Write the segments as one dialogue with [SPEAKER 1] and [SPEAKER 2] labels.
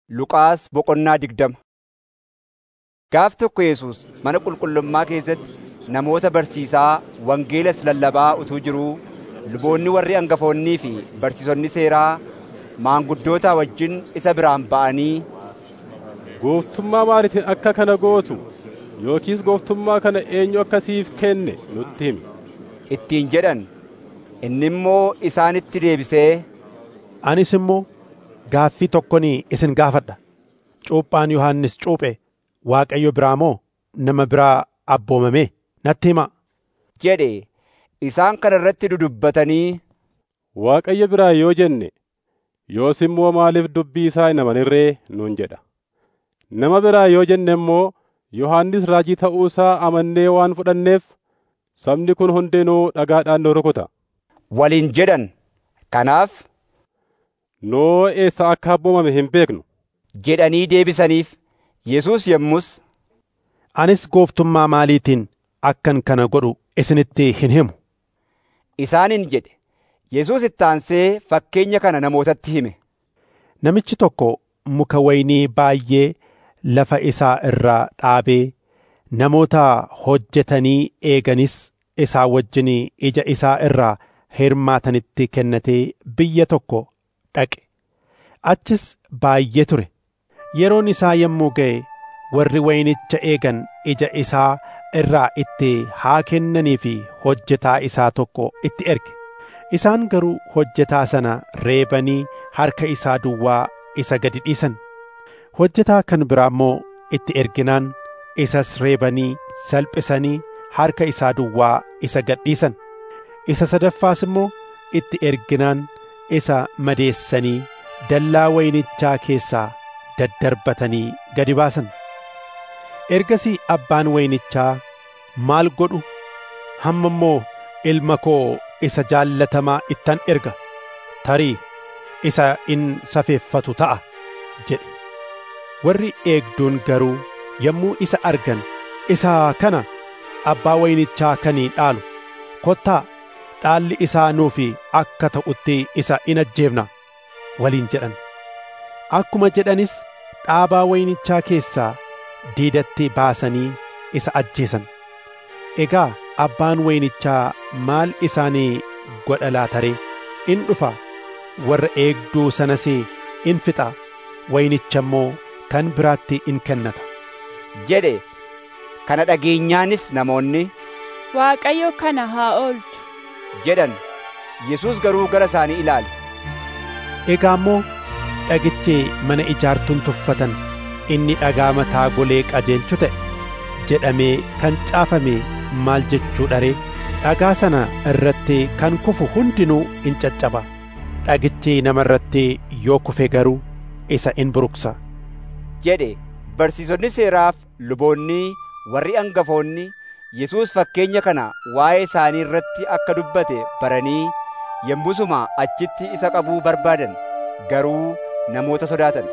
[SPEAKER 1] Luqaas boqonnaa digdama Gaaf tokko Yesuus mana qulqullummaa keessatti namoota barsiisaa wangeelas lallabaa utuu jiruu luboonni warri hangafoonnii fi barsiisonni seeraa maanguddootaa wajjin isa biraan ba'anii
[SPEAKER 2] Gooftummaa maaliitiin akka kana gootu yookiis gooftummaa kana eenyu akka siif kenne nutti himi.
[SPEAKER 1] ittiin jedhan. Inni immoo isaanitti deebisee
[SPEAKER 3] Anis immoo gaaffii tokkon isin gaafadha. Cuuphaan Yohannis cuuphe Waaqayyo biraa moo nama biraa abboomame natti himaa.
[SPEAKER 1] jedhe isaan kana irratti dudubbatanii
[SPEAKER 2] Waaqayyo biraa yoo jenne yoos immoo maaliif dubbii isaa hin amanirree nuun jedha. Nama biraa yoo jenne immoo Yohannis raajii ta'uu isaa amannee waan fudhanneef sabni kun hundinuu dhagaadhaan nu rukuta.
[SPEAKER 1] waliin jedhan. Kanaaf
[SPEAKER 2] Noo eessa akka abboomame hin beeknu.
[SPEAKER 1] jedhanii deebisaniif Yesuus yommus
[SPEAKER 3] Anis gooftummaa maaliitiin akkan kana godhu isinitti hin himu.
[SPEAKER 1] isaaniin jedhe. Yesuus itti aansee fakkeenya kana namootatti hime.
[SPEAKER 3] Namichi tokko muka waynii baay'ee lafa isaa irraa dhaabee namoota hojjetanii eeganis isaa wajjin ija isaa irraa hirmaatanitti kennatee biyya tokko dhaqe. Achis baay'ee ture. Yeroon isaa yommuu ga'e warri waynicha eegan ija isaa irraa itti haa kennanii fi hojjetaa isaa tokko itti erge. Isaan garuu hojjetaa sana reebanii harka isaa duwwaa isa gadi dhiisan. Hojjetaa kan biraa immoo itti erginaan isas reebanii salphisanii harka isaa duwwaa isa gad dhiisan. Isa sadaffaas immoo itti erginaan isa madeessanii dallaa waynichaa keessaa daddarbatanii gadi baasan. Ergasii abbaan waynichaa maal godhu hamma immoo ilma koo isa jaallatamaa ittan erga tarii isa in safeeffatu ta'a jedhe. Warri eegduun garuu yommuu isa argan isa kana abbaa waynichaa kanii dhaalu kottaa dhaalli isaa nuufi akka ta'utti isa in ajjeefna waliin jedhan. Akkuma jedhanis dhaabaa waynichaa keessaa diidatti baasanii isa ajjeesan. Egaa abbaan waynichaa maal isaanii godha laataree in dhufa warra eegduu sanas in fixa waynicha immoo kan biraatti in kennata.
[SPEAKER 1] jedhe. Kana dhageenyaanis namoonni
[SPEAKER 4] Waaqayyo kana haa oolchu.
[SPEAKER 1] jedhan. Yesuus garuu gara isaanii ilaale.
[SPEAKER 3] Egaa immoo dhagichi mana ijaartuun tuffatan inni dhagaa mataa golee qajeelchu ta'e jedhamee kan caafame maal jechuudha ree dhagaa sana irratti kan kufu hundinuu in caccaba dhagichi nama irratti yoo kufe garuu isa in buruqsa
[SPEAKER 1] jedhe barsiisonni seeraaf luboonni warri hangafoonni Yesuus fakkeenya kana waa'ee isaanii irratti akka dubbate baranii yommusuma achitti isa qabuu barbaadan garuu namoota sodaatan.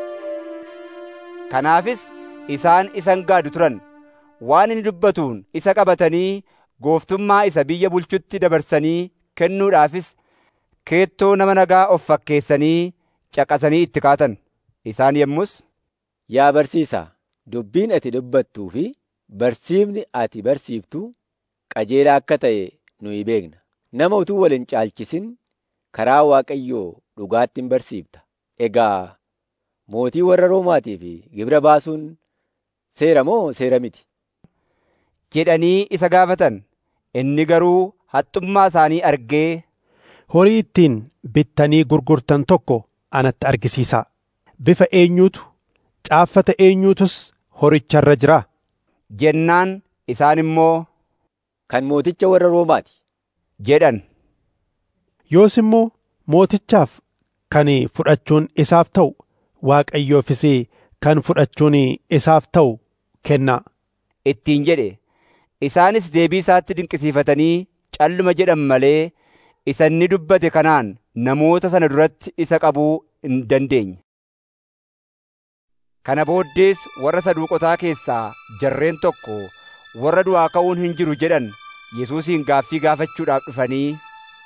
[SPEAKER 1] Kanaafis isaan isan gaadu turan waan inni dubbatuun isa qabatanii gooftummaa isa biyya bulchutti dabarsanii kennuudhaafis keettoo nama nagaa of fakkeessanii caqasanii itti kaatan. Isaan yommus
[SPEAKER 5] Yaa barsiisaa, dubbiin ati dubbattuu fi barsiifni ati barsiiftu qajeelaa akka ta'e nuyi beekna. Nama utuu wal hin caalchisin karaa Waaqayyoo dhugaatti hin barsiifta. Egaa mootii warra Roomaatii fi gibira baasuun seera moo seera miti?
[SPEAKER 1] jedhanii isa gaafatan. Inni garuu haxxummaa isaanii argee
[SPEAKER 3] horii ittiin bittanii gurgurtan tokko anatti argisiisaa bifa eenyuutu caaffata eenyuutus horicharra jira
[SPEAKER 1] jennaan isaan immoo
[SPEAKER 5] Kan mooticha warra Roomaati.
[SPEAKER 1] jedhan.
[SPEAKER 3] yoos immoo mootichaaf kan fudhachuun isaaf ta'u waaqayyoofis kan fudhachuun isaaf ta'u kennaa
[SPEAKER 1] ittiin jedhe. Isaanis deebii isaatti dinqisiifatanii calluma jedhan malee isa inni dubbate kanaan namoota sana duratti isa qabuu hin dandeenye. Kana booddees warra saduuqotaa keessaa jarreen tokko warra du'aa ka'uun hin jiru jedhan Yesuusiin gaaffii gaafachuudhaaf dhufanii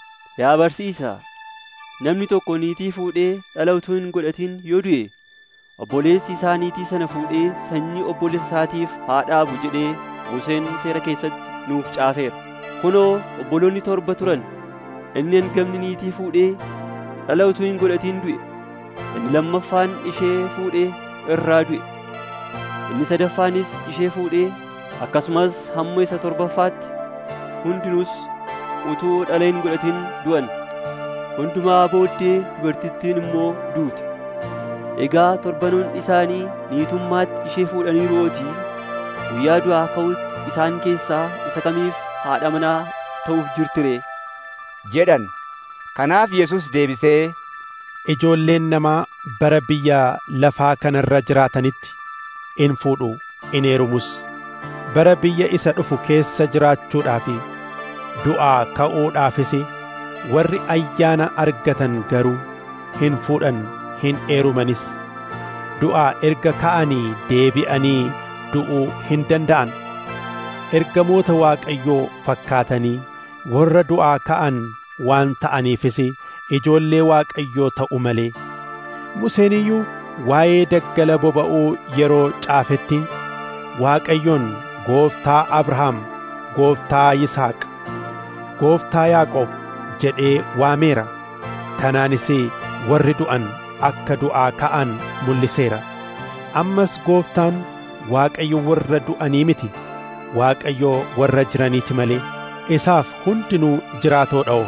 [SPEAKER 6] Yaa barsiisaa, namni tokko niitii fuudhee dhala utuu hin godhatin yoo du'e obboleessi isaa niitii sana fuudhee sanyii obboleessa isaatiif haa dhaabu jedhee Museen seera keessatti nuuf caafeera. Kunoo obboloonni torba turan inni hangafni niitii fuudhee dhala utuu hin godhatiin du'e. Inni lammaffaan ishee fuudhee irraa du'e. Inni sadaffaanis ishee fuudhee akkasumas hamma isa torbaffaatti hundinuus utuu dhala hin godhatin du'an. Hundumaa booddee dubartittiin immoo duute. Egaa torbanoon isaanii niitummaatti ishee fuudhaniiruutii guyyaa du'aa ka'utti isaan keessaa isa kamiif haadha manaa ta'uuf jirtire
[SPEAKER 1] jedhan. Kanaaf Yesus deebisee
[SPEAKER 3] ijoolleen namaa bara biyya lafaa kanarra jiraatanitti in fuudhu in heerumus bara biyya isa dhufu keessa jiraachuudhaaf du'aa ka'uudhaafis warri ayyaana argatan garuu hin fuudhan hin heerumanis du'aa erga ka'anii deebi'anii du'uu hin danda'an ergamoota Waaqayyoo fakkaatanii warra du'aa ka'an waan ta'aniifis ijoollee Waaqayyoo ta'u malee Museen iyyuu waa'ee daggala boba'uu yeroo caafetti Waaqayyoon gooftaa Abrahaam gooftaa Yisaaq gooftaa Yaaqoob jedhee waameera kanaanis warri du'an akka du'aa ka'an mul'iseera ammas gooftaan Waaqayyo warra du'anii miti Waaqayyo warra jiraniiti malee isaaf hundinuu jiraatoo dha'o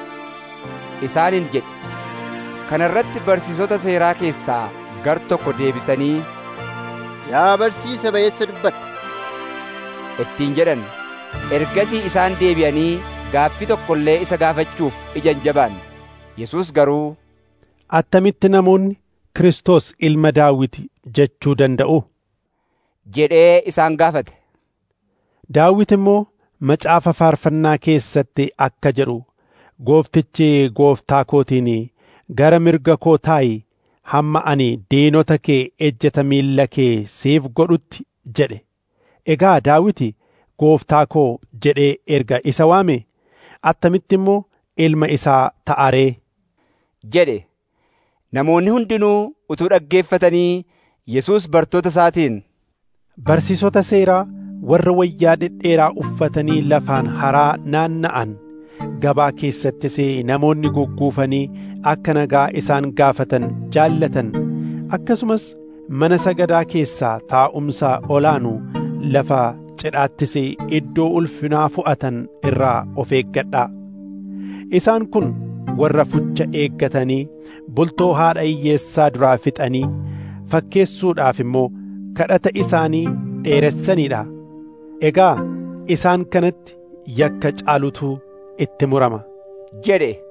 [SPEAKER 1] isaaniin jedhe. Kana irratti barsiisota seeraa keessaa gar tokko deebisanii
[SPEAKER 7] Yaa barsiisa ba'eessa dubbatta.
[SPEAKER 1] ittiin jedhan. Ergasii isaan deebi'anii gaaffii tokko illee isa gaafachuuf ija hin jabaanne. Yesus garuu
[SPEAKER 3] attamitti namoonni Kiristoos ilma Daawit jechuu danda'u
[SPEAKER 1] jedhee isaan gaafate.
[SPEAKER 3] Daawit immoo macaafa faarfannaa keessatti akka jedhu gooftichi gooftaa kootiin gara mirga koo taa'i hamma ani diinota kee ejjeta miilla kee siif godhutti jedhe egaa daawiti gooftaa koo jedhee erga isa waame attamitti immoo ilma isaa ta'aree
[SPEAKER 1] jedhe namoonni hundinuu utuu dhaggeeffatanii Yesus bartoota isaatiin
[SPEAKER 3] barsiisota seeraa warra wayyaa dhedheeraa uffatanii lafaan haraa naanna'an gabaa keessattis namoonni gugguufanii akka nagaa isaan gaafatan jaallatan akkasumas mana sagadaa keessaa taa'umsa olaanu lafa cidhaattis iddoo ulfinaa fo'atan irraa of eeggadhaa isaan kun warra fucha eeggatanii bultoo haadha hiyyeessaa duraa fixanii fakkeessuudhaaf immoo kadhata isaanii dheeressaniidha egaa isaan kanatti yakka caalutu itti murama
[SPEAKER 1] jedhe